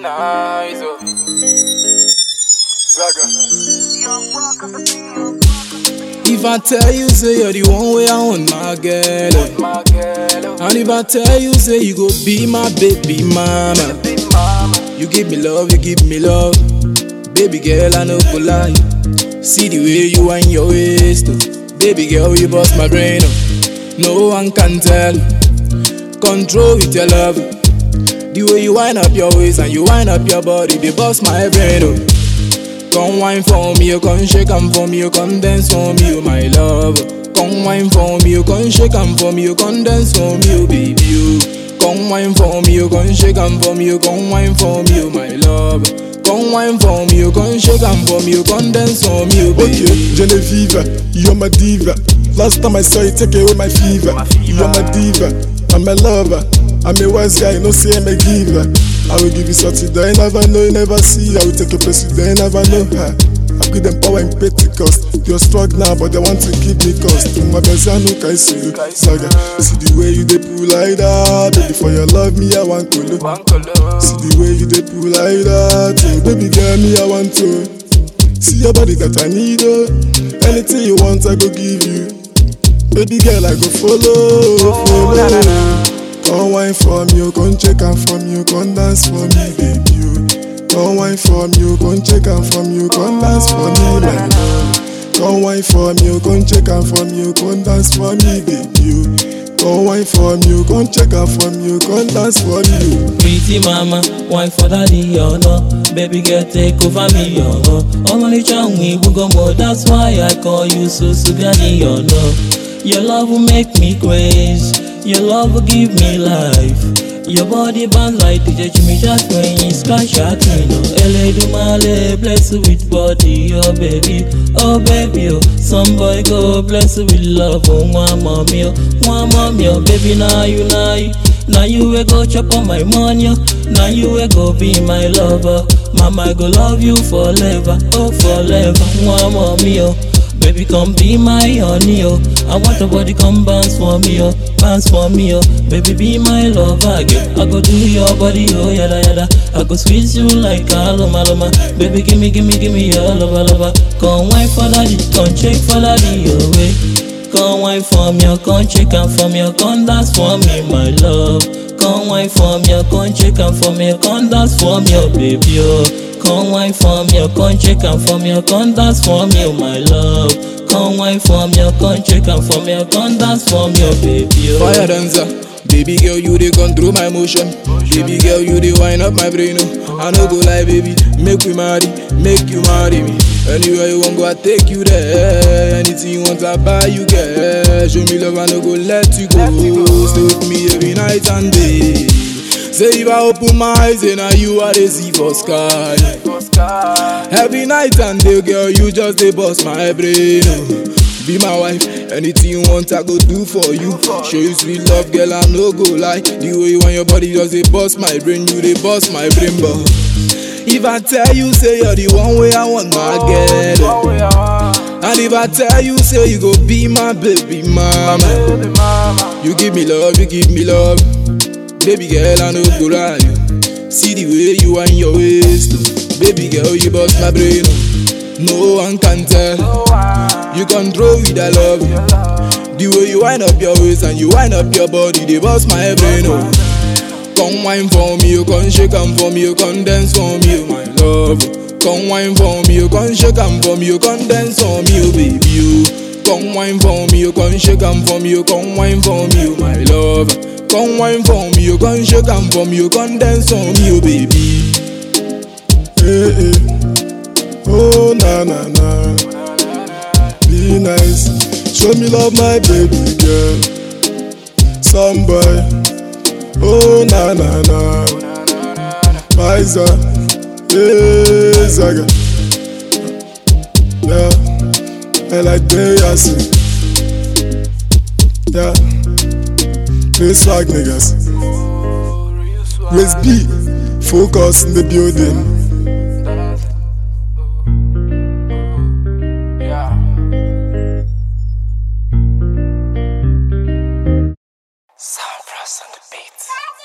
nice, oh. Zaga. If I tell you, say you're the one way I want my girl. eh. My girl, oh. And if I tell you, say you go be my baby mama. Big mama. You give me love, you give me love. Baby girl, I no go lie. See the way you wind your waist, oh. Baby girl, you bust my brain, oh. No one can tell. Control with your love. The way you wind up your waist and you wind up your body, they bust my brain, oh. Come wine for me, you come shake and for me, you come dance for me, oh my love. Come wine for me, you come shake and for me, you come dance for me, oh baby, oh. Come wine for me, you come shake and for me, you come wine for me, oh my love. Come wine for me, you come shake and for me, you come dance for me, oh baby. Okay, Genevieve, you're my diva. Last time I saw you, take away my fever. My fever. You're my diva, I'm a lover. I'm a wise guy, no say I'm a giver. I will give you something that you never know, you never see. I will take a place you that you never know. Ha. I give them power in Pentecost. You're strong now, but they want to keep me cost. My best, I know, can see you. Saga, see the way you dey pull like that. Baby, for your love, me, I want to look. One color. See the way you dey pull like that, oh, baby girl, me I want to. See your body that I need, oh. Anything you want, I go give you. Baby girl, I go follow, follow. na, na, na. Come wine for me, oh, come check and from you, come dance for me, baby. oh. Come wine for me, oh, come check and from you, come dance for me, my love. Come wine for me, oh, come check and from you, come dance for me, baby. oh. Come wine for me, oh, come check and from you, come dance for me. oh. Pretty mama, wine for daddy, you know. Baby girl, take over me, you know. I'm only trying we go more, that's why I call you so Sugani, you know. Your love will make me crazy, your love will give me life. Your body bounce like DJ Jimmy Jack when you sky shot me, no. Eledumale, bless you with body, oh baby, oh baby, oh. Some boy go bless you with love, oh one mommy, oh, one mommy, oh baby, now you, now you. Now you will go chop on my money, oh. now you will go be my lover. Mama, I go love you forever, oh forever. One mommy, oh. Baby, come be my honey, oh. I want your body come bounce for me, oh. Bounce for me, oh. Baby, be my lover, girl. I go do your body, oh, yada yada. I go squeeze you like aloma loma. Baby, gimme, gimme, gimme your lover, lover. Come wine for daddy, come check for daddy, oh, way. Come wine for me, oh, come check and for me, oh, come dance for me, my love. Come wine for me, oh, come check and for me, oh, come dance for me, oh, baby, oh. Come wine for me, oh, come check and for me, oh, come dance for me, oh, my love. Come wine for me, oh, come check and for me, oh, come dance for me, oh, baby, oh. Fire dancer, baby girl, you dey control my motion. Baby girl, you dey wind up my brain. Oh. I no go lie, baby, make we marry, make you marry me. Anywhere you want go, I take you there. Anything you want, I buy you get. Show me love, I no go let you go. Stay with me every night and day. Say if I open my eyes, then now you are the see for sky. Oscar. Every night and day, girl, you just dey bust my brain. oh. Be my wife, anything you want, I go do for you. Show you sweet love, girl, I no go lie. The way you want your body just dey bust my brain, you dey bust my brain, but if I tell you, say you're the one way I want my girl, One way I want. and if I tell you, say you go be my baby mama, Baby mama. you give me love, you give me love, baby girl, I no go lie. See the way you wind your waist, oh. baby girl, you bust my brain. oh. No one can tell. Oh, wow. You control with that love. Your love. The way you wind up your waist and you wind up your body, they bust my brain. Oh. Come wine for me, you come shake and for me, you come dance for me, oh my love. Come wine for me, you come shake and for me, you come dance for me, oh baby. You come wine for me, you come shake and for me, you come wine for me, oh my love. Come wine for me, you come shake and for me, you come dance for me, oh baby. Hey, hey. Oh, na na na. Be nice. Show me love, my baby girl. Some boy. Oh, na na na. Pfizer. Hey, Zaga. Yeah. I like they are sing. Yeah. Play swag niggas. Raise B. Focus in the building. Yeah. Sound Frost on the beat.